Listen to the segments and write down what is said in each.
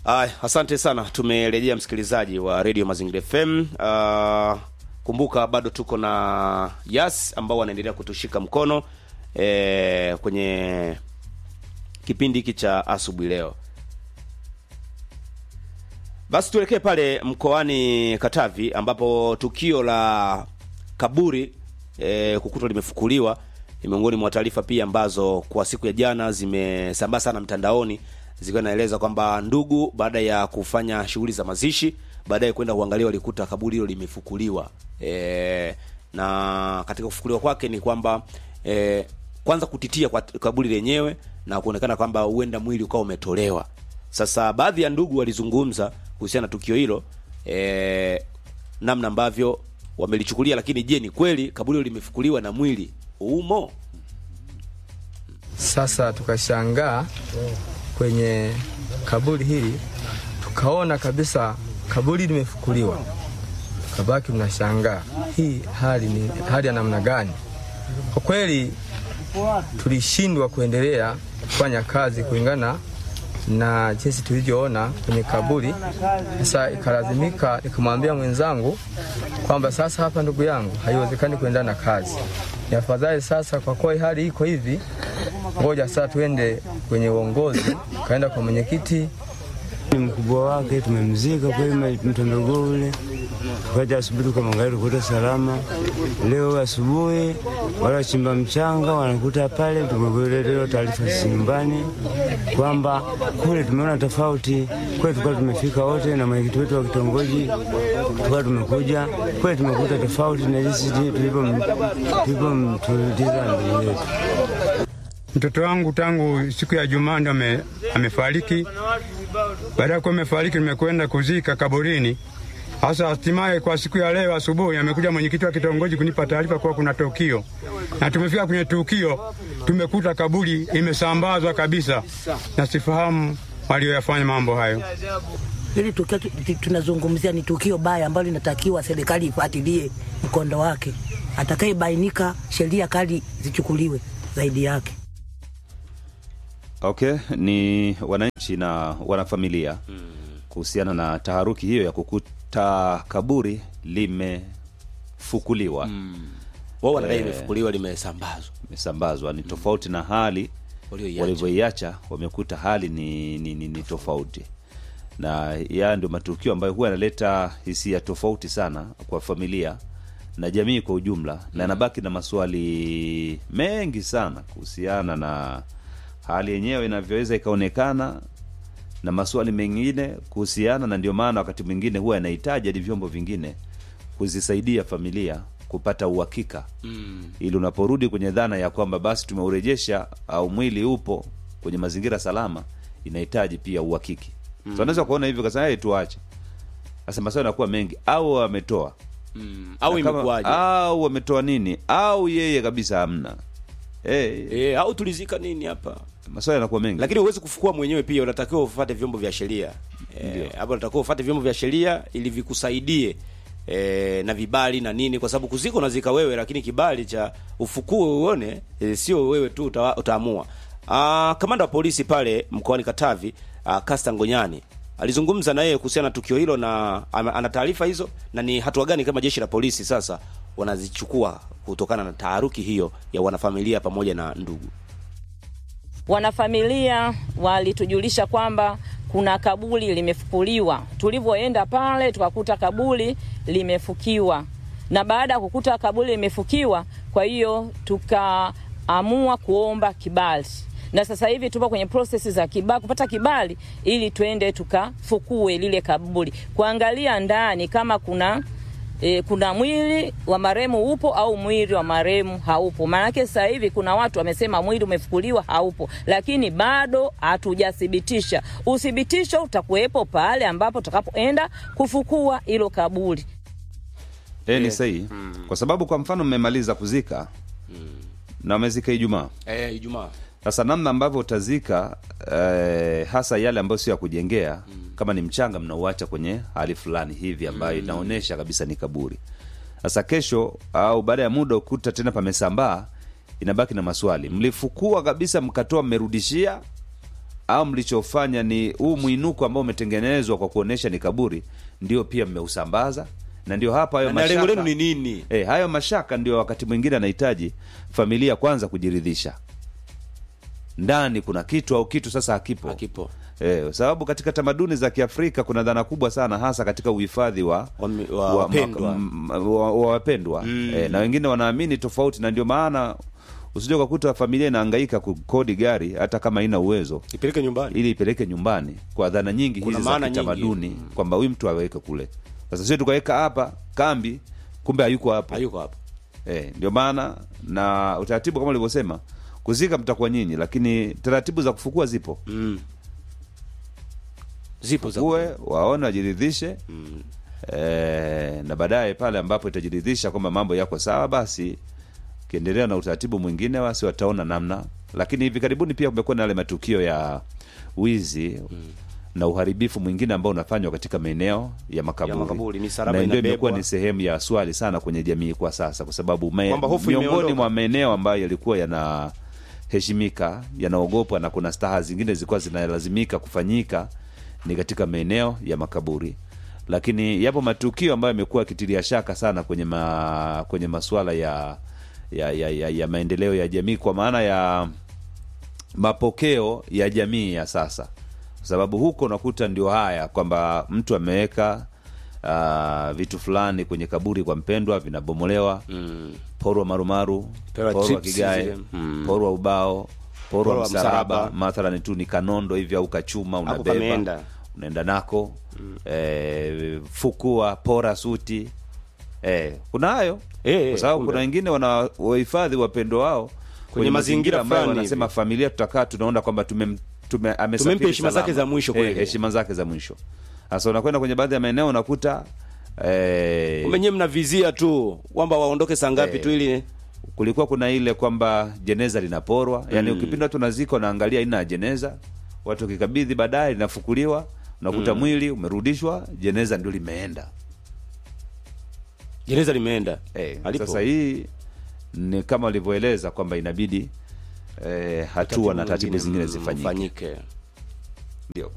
Ay, asante sana. Tumerejea msikilizaji wa Radio Mazingira FM. Uh, kumbuka bado tuko na Yas ambao wanaendelea kutushika mkono eh, kwenye kipindi hiki cha asubuhi leo. Basi tuelekee pale mkoani Katavi ambapo tukio la kaburi e, kukutwa limefukuliwa ni miongoni mwa taarifa pia ambazo kwa siku ya jana zimesambaa sana mtandaoni zikiwa naeleza kwamba ndugu baada ya kufanya shughuli za mazishi baadaye kwenda kuangalia walikuta kaburi hilo limefukuliwa e, na katika kufukuliwa kwake ni kwamba e, kwanza kutitia kwa kaburi lenyewe na kuonekana kwamba huenda mwili ukawa umetolewa sasa baadhi ya ndugu walizungumza kuhusiana na tukio hilo e, namna ambavyo wamelichukulia lakini je ni kweli kaburi hilo limefukuliwa na mwili umo Sasa tukashangaa kwenye kaburi hili, tukaona kabisa kaburi limefukuliwa, tukabaki tunashangaa hii hali ni hali ya namna gani? Kwa kweli tulishindwa kuendelea kufanya kazi kulingana na jinsi tulivyoona kwenye kaburi. Sasa ikalazimika nikamwambia mwenzangu kwamba sasa hapa, ndugu yangu, haiwezekani kuendelea na kazi, ni afadhali sasa, kwa kuwa hali iko hivi, ngoja sasa tuende kwenye uongozi. Tukaenda kwa mwenyekiti ni mkubwa wake, tumemzika kweli mtondogo ule. Tukaja asubuhi tukamwangalia, tukuta salama. Leo asubuhi wale wachimba mchanga wanakuta pale, tumekuletewa taarifa sisi nyumbani kwamba kule tumeona tofauti. Kweli tukawa tumefika wote na mwenyekiti wetu wa kitongoji, tukawa tumekuja kweli, tumekuta tofauti na jinsi tulivyomtuliza ndugu yetu. Mtoto wangu tangu siku ya Jumaa ndo ame, amefariki. Baada ya kuwa amefariki, nimekwenda kuzika kaburini. Hasa hatimaye kwa siku ya leo asubuhi amekuja mwenyekiti wa kitongoji kunipa taarifa kuwa kuna tukio, na tumefika kwenye tukio, tumekuta kaburi imesambazwa kabisa, na sifahamu walioyafanya mambo hayo. Hili tukio tunazungumzia ni tukio baya ambalo linatakiwa serikali ifuatilie mkondo wake, atakayebainika sheria kali zichukuliwe zaidi yake. Okay, ni wananchi na wanafamilia kuhusiana na taharuki hiyo ya kukuta kaburi limefukuliwa wao wanadai Eh. limefukuliwa limesambazwa imesambazwa ni tofauti na hali Walioiacha. walivyoiacha wamekuta hali ni, ni, ni, ni tofauti na ya ndio matukio ambayo huwa yanaleta hisia tofauti sana kwa familia na jamii kwa ujumla na yanabaki na maswali mengi sana kuhusiana na hali yenyewe inavyoweza ikaonekana na maswali mengine kuhusiana na ndio maana wakati mwingine huwa yanahitaji hadi vyombo vingine kuzisaidia familia kupata uhakika mm. ili unaporudi kwenye dhana ya kwamba basi tumeurejesha au mwili upo kwenye mazingira salama inahitaji pia uhakiki mm. so anaweza kuona hivyo kasema hey, tuache sasa maswali yanakuwa mengi au wametoa mm. au Na kama- imekuwaje au wametoa nini au yeye kabisa hamna hey, e, au tulizika nini hapa maswali yanakuwa mengi lakini huwezi kufukua mwenyewe pia unatakiwa ufuate vyombo vya sheria Eh, hapo unatakiwa ufuate vyombo vya sheria ili vikusaidie e, na vibali na nini kwa sababu kuzika unazika wewe lakini kibali cha ufukue uone e, sio wewe tu uta, utaamua Ah, kamanda wa polisi pale mkoani Katavi ah, Kasta Ngonyani alizungumza na yeye kuhusiana na tukio hilo na ana ana taarifa hizo na ni hatua gani kama jeshi la polisi sasa wanazichukua kutokana na taharuki hiyo ya wanafamilia pamoja na ndugu Wanafamilia walitujulisha kwamba kuna kaburi limefukuliwa. Tulivyoenda pale tukakuta kaburi limefukiwa, na baada ya kukuta kaburi limefukiwa, kwa hiyo tukaamua kuomba kibali, na sasa hivi tupo kwenye prosesi za kibali, kupata kibali ili twende tukafukue lile kaburi, kuangalia ndani kama kuna e, kuna mwili wa marehemu upo au mwili wa marehemu haupo. Maanake sasa hivi kuna watu wamesema mwili umefukuliwa haupo, lakini bado hatujathibitisha. Uthibitisho utakuwepo pale ambapo tutakapoenda kufukua hilo kaburi. e, ni sahihi kwa sababu kwa mfano mmemaliza kuzika na wamezika Ijumaa eh, Ijumaa sasa namna ambavyo utazika eh, hasa yale ambayo sio ya kujengea kama ni mchanga mnauacha kwenye hali fulani hivi ambayo inaonyesha kabisa ni kaburi sasa kesho au baada ya muda ukuta tena pamesambaa inabaki na maswali mlifukua kabisa mkatoa mmerudishia au mlichofanya ni huu mwinuko ambao umetengenezwa kwa kuonesha ni kaburi ndio pia mmeusambaza na ndio hapa hayo na lengo lenu mashaka ni nini e, hayo mashaka ndio wakati mwingine anahitaji familia kwanza kujiridhisha ndani kuna kitu au kitu sasa hakipo Hakipo. Eh, kwa sababu katika tamaduni za Kiafrika kuna dhana kubwa sana hasa katika uhifadhi wa Wa mi- wa wapendwa. m- wa, wa wapendwa eh, na wengine wanaamini tofauti, na ndio maana usije ukakuta familia inahangaika kukodi gari hata kama haina uwezo ipeleke nyumbani ili ipeleke nyumbani kwa dhana nyingi Kuna hizi za maana nyingi. kitamaduni kwamba huyu mtu aweke kule. Sasa sio tukaweka hapa kambi, kumbe hayuko hapo. hayuko hapo Eh, ndio maana na utaratibu kama ulivyosema, kuzika mtakuwa nyinyi, lakini taratibu za kufukua zipo mm. zipo za kuwe waone wajiridhishe mm. e, na baadaye pale ambapo itajiridhisha kwamba mambo yako sawa basi kiendelea na utaratibu mwingine basi wataona namna lakini hivi karibuni pia kumekuwa na yale matukio ya wizi mm. na uharibifu mwingine ambao unafanywa katika maeneo ya makaburi, Ya makaburi, misalaba na ndio inabebwa. imekuwa ni sehemu ya swali sana kwenye jamii kwa sasa kwa sababu me- Kwamba hofu miongoni imeondoka. mwa maeneo ambayo yalikuwa yanaheshimika yanaogopwa na kuna staha zingine zilikuwa zinalazimika kufanyika ni katika maeneo ya makaburi lakini yapo matukio ambayo yamekuwa yakitilia shaka sana kwenye ma, kwenye masuala ya ya, ya, ya ya maendeleo ya jamii kwa maana ya mapokeo ya jamii ya sasa kwa sababu huko unakuta ndio haya kwamba mtu ameweka uh, vitu fulani kwenye kaburi kwa mpendwa vinabomolewa mm. porwa marumaru Pewa porwa trips kigae zile. Mm. porwa ubao porwa Porwa msalaba msalaba. mathalan tu ni kanondo hivi au kachuma unabeba pameenda. unaenda nako mm. eh, fukua pora suti eh, kuna hayo Eh, kwa sababu kumbe. kuna wengine wana wahifadhi wapendo wao kwenye, mazingira ambayo fulani wanasema familia tutakaa tunaona kwamba tumem, tume, amesafiri Tumempa heshima salama. zake za mwisho eh, kweli. heshima zake za mwisho sasa unakwenda kwenye baadhi ya maeneo unakuta eh, kumbe nyewe mnavizia tu kwamba waondoke saa ngapi Eh. tu ili kulikuwa kuna ile kwamba jeneza linaporwa yani ukipinda watu nazika unaangalia aina ya jeneza watu wakikabidhi baadaye linafukuliwa unakuta mwili umerudishwa jeneza ndio limeenda jeneza limeenda eh, Alipo. sasa hii ni kama walivyoeleza kwamba inabidi eh, hatua na taratibu mwingine, zingine mm, zifanyike fanyike ndio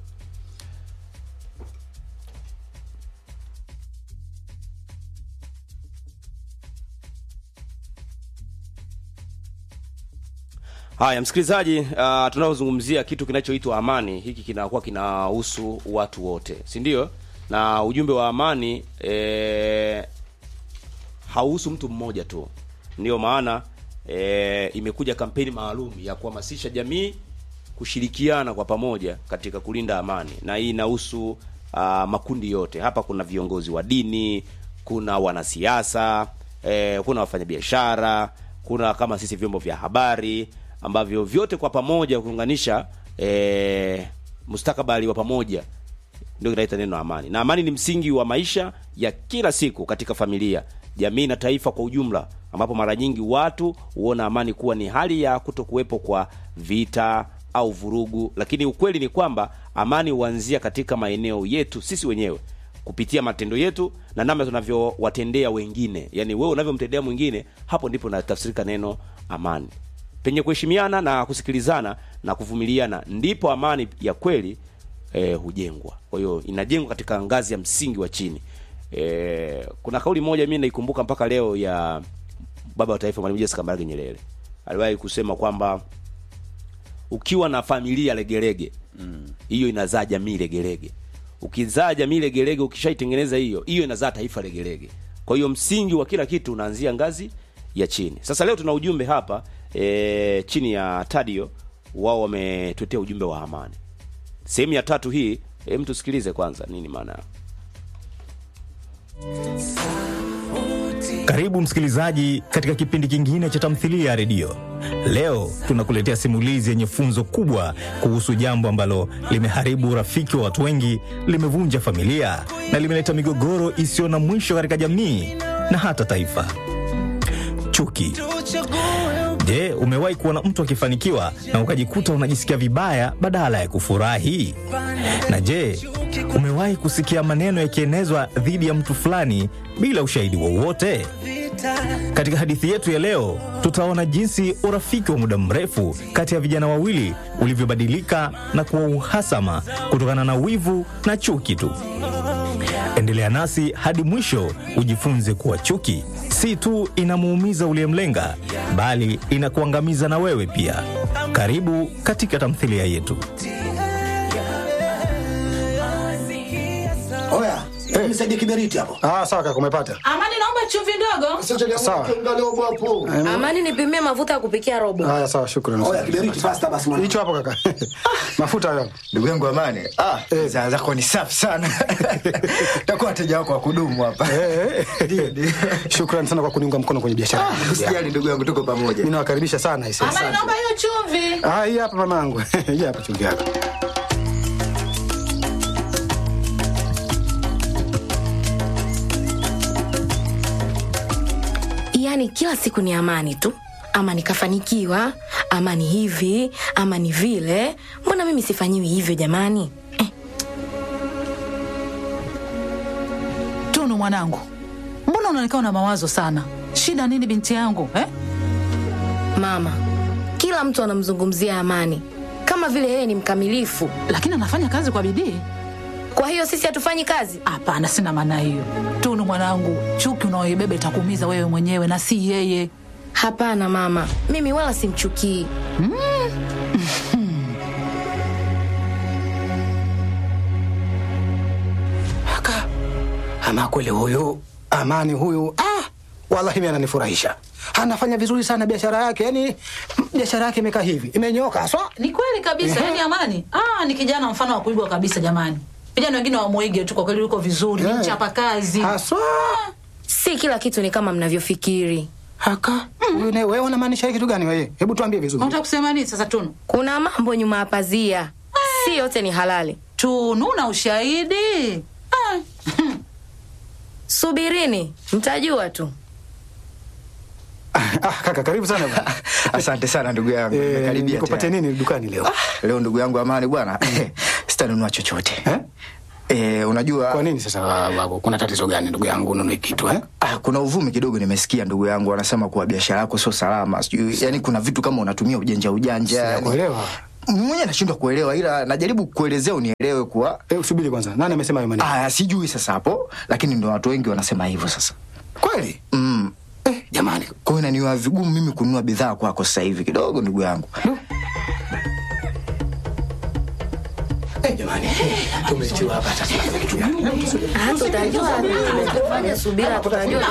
Haya, msikilizaji, uh, tunaozungumzia kitu kinachoitwa amani, hiki kinakuwa kinahusu watu wote, si ndio? Na ujumbe wa amani eh, hauhusu mtu mmoja tu. Ndiyo maana eh, imekuja kampeni maalum ya kuhamasisha jamii kushirikiana kwa pamoja katika kulinda amani, na hii inahusu uh, makundi yote. Hapa kuna viongozi wa dini, kuna wanasiasa eh, kuna wafanyabiashara, kuna kama sisi vyombo vya habari ambavyo vyote kwa pamoja kuunganisha eh, mustakabali wa pamoja ndio kinaita neno amani. Na amani ni msingi wa maisha ya kila siku katika familia, jamii na taifa kwa ujumla, ambapo mara nyingi watu huona amani kuwa ni hali ya kutokuwepo kwa vita au vurugu, lakini ukweli ni kwamba amani huanzia katika maeneo yetu sisi wenyewe kupitia matendo yetu na namna tunavyowatendea wengine. Yaani wewe unavyomtendea mwingine, hapo ndipo natafsirika neno amani. Penye kuheshimiana na kusikilizana na kuvumiliana, ndipo amani ya kweli eh, hujengwa. Kwa hiyo inajengwa katika ngazi ya msingi wa chini. Eh, kuna kauli moja mimi naikumbuka mpaka leo ya baba wa taifa Mwalimu Julius Kambarage Nyerere. Aliwahi kusema kwamba ukiwa na familia legelege hiyo inazaa jamii legelege. Ukizaa jamii legelege, ukishaitengeneza hiyo, hiyo inazaa taifa legelege. Kwa hiyo msingi wa kila kitu unaanzia ngazi ya chini. Sasa leo tuna ujumbe hapa e, chini ya Tadio, wao wametuletea ujumbe wa amani. Sehemu ya tatu hii, hem, tusikilize kwanza nini maana yao. Karibu msikilizaji katika kipindi kingine cha tamthilia ya redio. Leo tunakuletea simulizi yenye funzo kubwa kuhusu jambo ambalo limeharibu urafiki wa watu wengi, limevunja familia na limeleta migogoro isiyo na mwisho katika jamii na hata taifa: chuki. Je, umewahi kuona mtu akifanikiwa na ukajikuta unajisikia vibaya badala ya kufurahi? Na je, umewahi kusikia maneno yakienezwa dhidi ya mtu fulani bila ushahidi wowote? Katika hadithi yetu ya leo, tutaona jinsi urafiki wa muda mrefu kati ya vijana wawili ulivyobadilika na kuwa uhasama kutokana na wivu na chuki tu. Endelea nasi hadi mwisho ujifunze kuwa chuki si tu inamuumiza uliyemlenga, bali inakuangamiza na wewe pia. Karibu katika tamthilia yetu. Oya, nisaidie kiberiti hapo. Ah, sawa kaka, umepata. Amani, naomba chumvi ndogo. Sawa. Amani, nipimie mafuta ya kupikia robo. Haya, sawa, shukrani. Oya, kiberiti fasta basi mwana. Hicho hapo kaka. Mafuta hayo. Ndugu yangu Amani, ah, bidhaa zako ni safi sana. Takuwa wateja wako wa kudumu hapa. Eh, eh. Shukrani sana kwa kuniunga mkono kwenye biashara. Ah, Usijali ndugu yangu, tuko pamoja. Mimi nawakaribisha sana hisi. Amani, naomba hiyo chumvi. Ah, hii hapa mamangu. Hii hapa chumvi yako. Yaani kila siku ni amani tu, ama nikafanikiwa, ama ni hivi, ama ni vile. Mbona mimi sifanyiwi hivyo jamani? Tunu mwanangu, mbona unaonekana una mawazo sana? Shida nini binti yangu eh? Mama, kila mtu anamzungumzia Amani kama vile yeye ni mkamilifu, lakini anafanya kazi kwa bidii. Kwa hiyo sisi hatufanyi kazi? Hapana, sina maana hiyo. Tunu mwanangu, chuki unaoibeba itakuumiza wewe mwenyewe na si yeye. Hapana mama, mimi wala simchukii. Mm. Aka. Ama kweli huyu Amani huyu ah, wallahi mimi ananifurahisha. Anafanya vizuri sana biashara yake. Yaani biashara yake imekaa hivi. Imenyoka haswa. Ni kweli kabisa, Ehe. yani Amani ah, ni kijana mfano wa kuigwa kabisa jamani. Vijana wengine wamwige tu, kwa kweli yuko vizuri, ni mchapa kazi haswa. Si kila kitu ni kama mnavyofikiri. Haka. Wewe wewe unamaanisha kitu gani wewe? Hebu tuambie vizuri. Unataka kusema nini sasa Tunu? Kuna mambo nyuma ya pazia, si yote ni halali. Tunu na ushahidi ah. Subirini, mtajua tu. Ah, kaka karibu sana bwana. Asante sana ndugu yangu. Eh, Nimekaribia nikupatie tayari. nini dukani leo? Leo ndugu yangu Amani bwana, sitanunua chochote. Eh? Eh, unajua Kwa nini sasa babu? Kuna tatizo gani ndugu yangu ununue kitu eh? Ah, kuna uvumi kidogo nimesikia ndugu yangu wanasema kuwa biashara yako sio salama. Sijui yani kuna vitu kama unatumia ujanja ujanja. yani. Sijakuelewa. Mwenyewe nashindwa kuelewa ila najaribu kuelezea unielewe kuwa Eh, usubiri kwanza. Nani amesema hayo maneno? Ah, sijui sasa hapo, lakini ndio watu wengi wanasema hivyo sasa. Kweli? Mm. Eh, jamani. Kwa hiyo inaniwa vigumu mimi kununua bidhaa kwako sasa hivi kidogo ndugu yangu. Eh, jamani. Tumetiwa hapa tatizo kitu gani? Hata utajua fanya subira, tutajua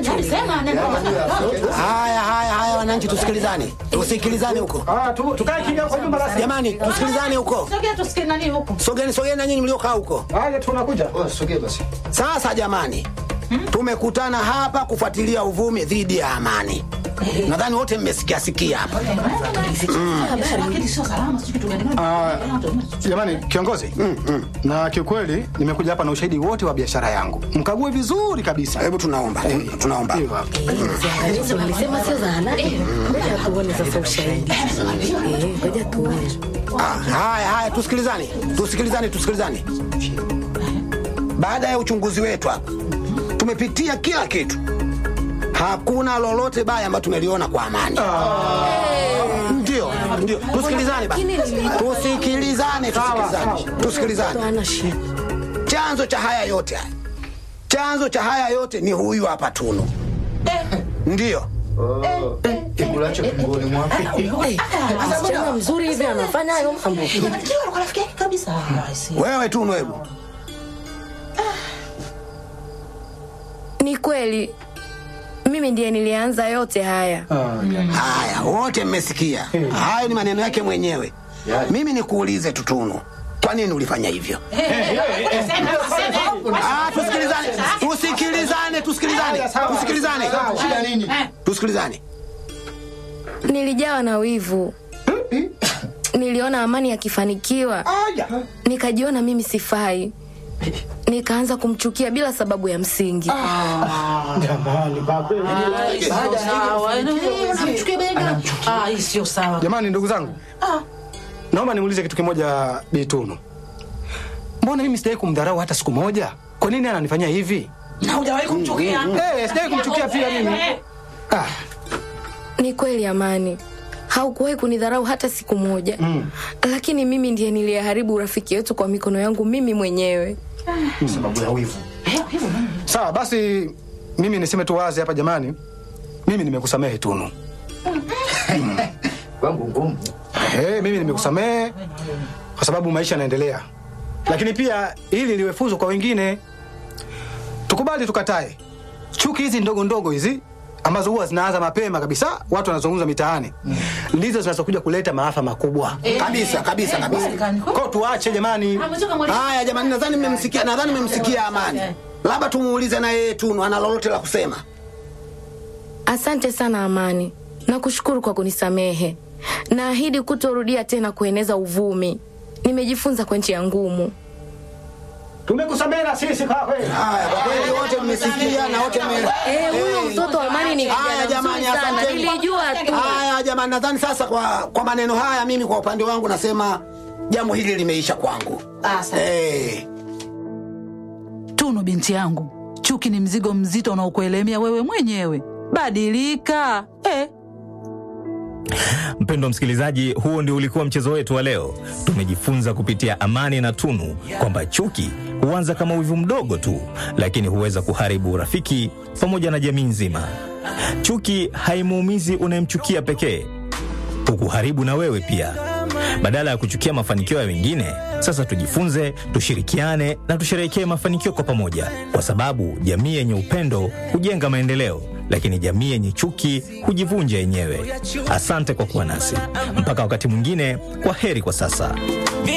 Haya, haya, haya, wananchi, tusikilizane, tusikilizane huko. Ah, tu tukae kimya kwa nyumba rasmi. Jamani, tusikilizane huko. Sogea tusikie nani huko. Sogeni, sogeni na nyinyi mliokaa huko. Haya, tunakuja. Oh, sogea basi. Sasa jamani, tumekutana hapa kufuatilia uvumi dhidi ya Amani. Nadhani wote mmesikia sikia hapa. Lakini sio salama, sio kitu gani. Ah, jamani kiongozi na kiukweli nimekuja hapa na ushahidi wote wa biashara yangu mkague vizuri kabisa Hebu tunaomba, tunaomba. Hivyo hapo. Ziangalizi walisema sio za halali. Ngoja tuone sasa ushahidi. Eh, ngoja tuone. Ah, haya, haya, tusikilizane, tusikilizane, tusikilizane. Baada ya uchunguzi wetu hapa, tumepitia kila kitu. Hakuna lolote baya ambalo tumeliona kwa Amani. Ndio, ndio. Tusikilizane basi. Tusikilizane, tusikilizane. Tusikilizane. Hana shida. Chanzo cha haya yote haya, chanzo cha haya yote ni huyu hapa Tunu. Ndio. Kibulacho kingoni mwako. Eh, Msichana mzuri hivi anafanya hayo mambo. kabisa. Wewe Tunu, hebu Ni kweli mimi ndiye nilianza yote haya. haya, wote mmesikia. Hayo ni maneno yake mwenyewe. Mimi nikuulize tu Tunu, kwa nini ulifanya hivyo? Ah, tusikilizane, tusikilizane, tusikilizane, tusikilizane, tusikilizane. Nilijawa na wivu. Niliona Amani akifanikiwa, nikajiona mimi sifai, nikaanza kumchukia bila sababu ya msingi. hii sio sawa. jamani ndugu zangu naomba nimuulize kitu kimoja bitunu mbona mimi sitaki kumdharau hata siku moja kwa nini ananifanyia hivi Na hujawahi kumchukia? Eh, sijawahi kumchukia pia mimi. Ah, Ni kweli Amani, haukuwahi kunidharau hata siku moja Mm. lakini mimi ndiye niliyeharibu urafiki wetu kwa mikono yangu mimi mwenyewe. sababu ya wivu. Sawa basi, mimi niseme tu wazi hapa jamani, mimi nimekusamehe Tunu. Kwangu ngumu. Eh, mimi nimekusamehe kwa sababu maisha yanaendelea, lakini pia ili liwe funzo kwa wengine. Tukubali tukatae, chuki hizi ndogo ndogo hizi ambazo huwa zinaanza mapema kabisa, watu wanazungumza mitaani, ndizo zinazokuja kuleta maafa makubwa kabisa kabisa kabisa. Kwa tuache jamani. Haya jamani, nadhani mmemsikia, nadhani mmemsikia Amani. Labda tumuulize na yeye Tunu ana lolote la kusema. Asante sana Amani, nakushukuru kwa kunisamehe. Naahidi kutorudia tena kueneza uvumi. Nimejifunza kwa njia ngumu. Tumekusamehe na sisi kwa kweli. Haya, kwa kweli wote mmesikia na wote mme Eh, huyo mtoto wa Amani ni kijana Haya jamani, mzuri sana. asanteni. Nilijua tu. Haya jamani, nadhani sasa kwa kwa maneno haya, mimi kwa upande wangu nasema jambo hili limeisha kwangu. Eh. Tunu binti yangu, chuki ni mzigo mzito unaokuelemea wewe mwenyewe. Badilika eh. Mpendwa msikilizaji, huo ndio ulikuwa mchezo wetu wa leo. Tumejifunza kupitia Amani na Tunu kwamba chuki huanza kama wivu mdogo tu, lakini huweza kuharibu urafiki pamoja na jamii nzima. Chuki haimuumizi unayemchukia pekee, hukuharibu na wewe pia. Badala ya kuchukia mafanikio ya wengine, sasa tujifunze, tushirikiane na tusherehekee mafanikio kwa pamoja, kwa sababu jamii yenye upendo hujenga maendeleo, lakini jamii yenye chuki hujivunja yenyewe. Asante kwa kuwa nasi mpaka wakati mwingine. Kwa heri kwa sasa.